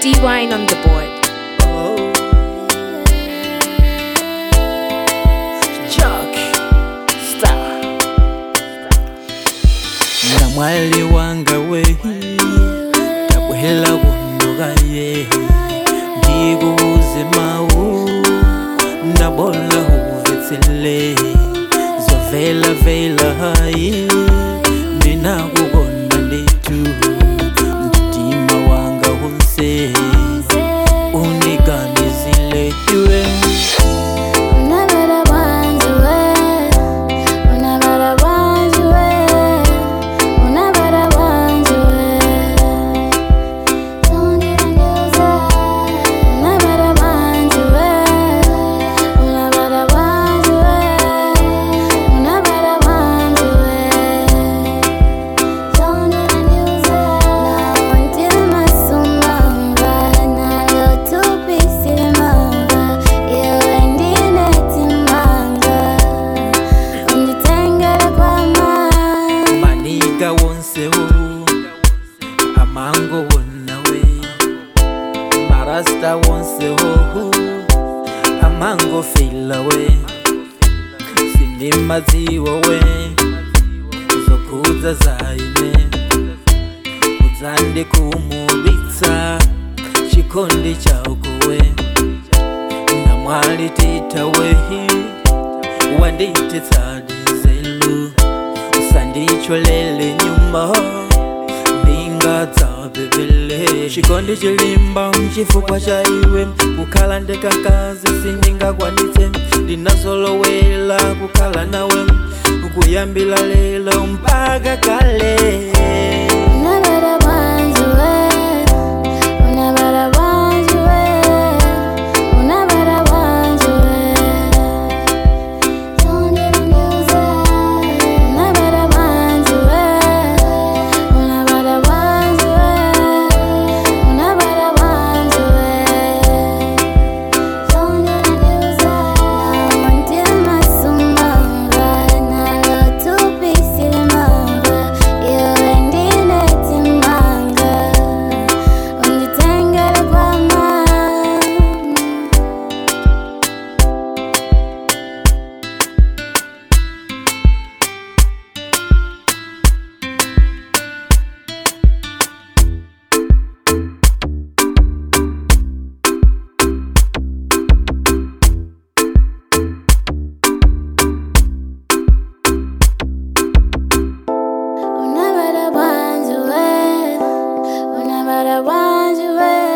D Wine on the board. Chuck Star na mwali wanga we tabwela kunoka ye ndikuuze mawu nabola uvetsele zovela vela hayi ndinakukonda nditu mtima wanga unse uniganizile iwe maniga wonsewo amango wonawe marasta wonsewo amango filawe sinimaziwo we zokuza zaine uzande kumubitsa chikondi chaukowe namwali titawehi wandititsadizelu usandicholele nyuma mbinga dzabebele chikondi chilimba mchifukwa cha iwe kukhala ndekakazi sindingakwanitse ndinazolowela kukhala nawe kuyambila lelo mpaka kale Una bara banjo, eh. Una bara banjo, eh.